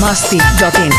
masti.in.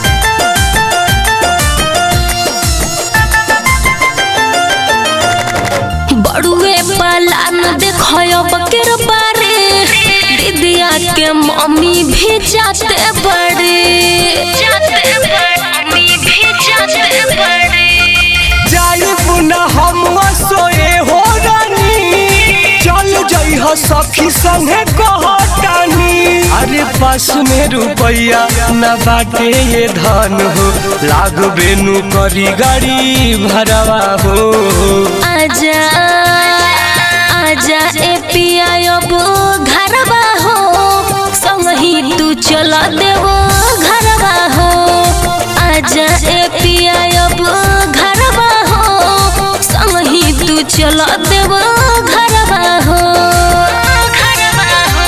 बड़ुए पालान देखो बकेर बारे दीदिया के मम्मी भी जाते बड़े जाते मम्मी भी जाते बड़े जाई पुनः हम सोए हो रानी चल जई हो सखी संगे कहतानी अरे पास में रुपया न बाटे ये धन हो लाग बेनु करी गाड़ी भरवा हो आजा आजा ए पिया अब घरवा हो संगही तू चला देवो घरवा हो आजा ए पिया अब घरवा हो संगही तू चला देवो घरवा हो घरवा हो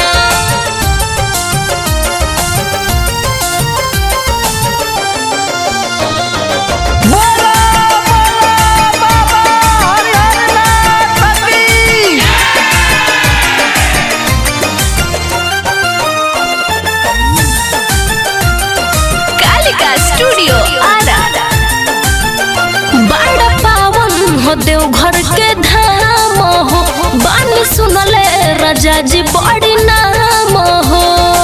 कालिका स्टूडियो आरा बड़ा पावन हो देव घर के धाम हो बानी सुनले राजा जी बड़ी नाम हो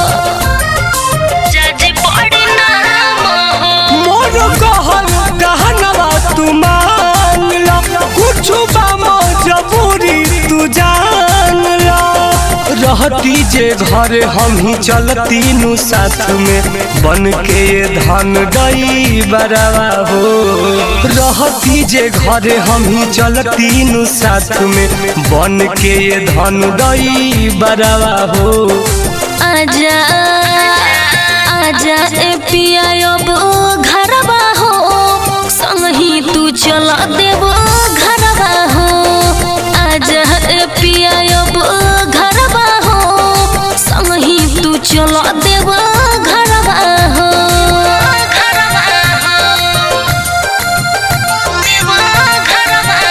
राजा जी बड़ी नाम हो मोर कहल कहनवा तू मान ला कुछ बामो जबूरी तू जान ला रहती जे घर हम ही चलती नु साथ में बन के ये धन गई बरवा हो रहती जे घर हम ही चलती नु साथ में बन के ये धन गई बरवा हो आजा आजा ए पिया अब घरवा हो संगही तू चला देवो घरवा हो आजा ए पिया अब घरवा हो संगही तू चला देवो घरवा हो घरवा हो देवो घरवा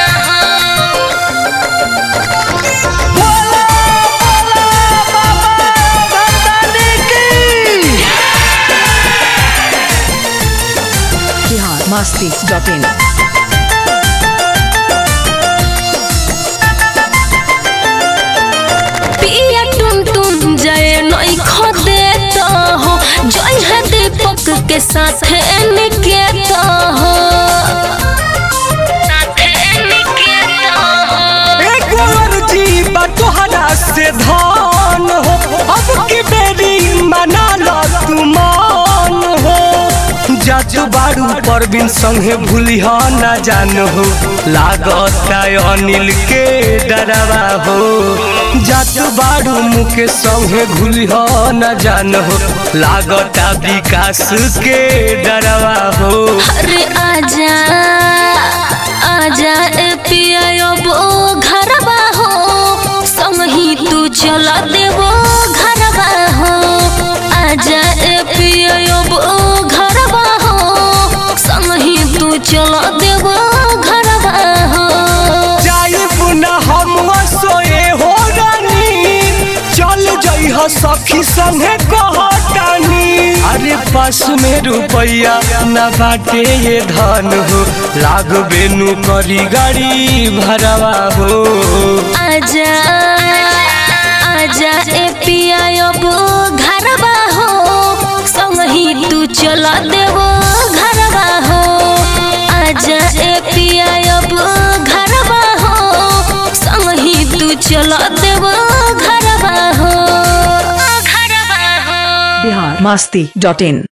हो Bihar masti.in. पिया टुन टुन जय नई खदे तो हो जय है दीपक के साथ निकेत हो एक और जीवा तोहरा से धान हो अब की बेरी मना लो तू मान हो जातु बारू परबिन संगे भूलिह ना जान हो लागता अनिल के डरवा हो जातु बारू मुके संगे भूलिह ना जान हो लागता विकास के डरवा हो अरे आजा आजा ए पिया अब घरवा हो संगही तू चला देवो घरवा हो आजा ए पिया अब घरवा हो संगही तू चला देवो घरवा हो जाई पुनः हम सोए हो रानी चल जई हो सखी संगे कहतानी अरे पास में रुपया न बाटे ये धन हो लाग बेनु करी गाड़ी भरवा हो आजा आजा ए पिया अब घरवा हो संगही तू चला देवो घरवा हो आजा ए पिया अब घरवा हो संगही तू चला देवो घरवा हो घरवा हो Bihar masti.in.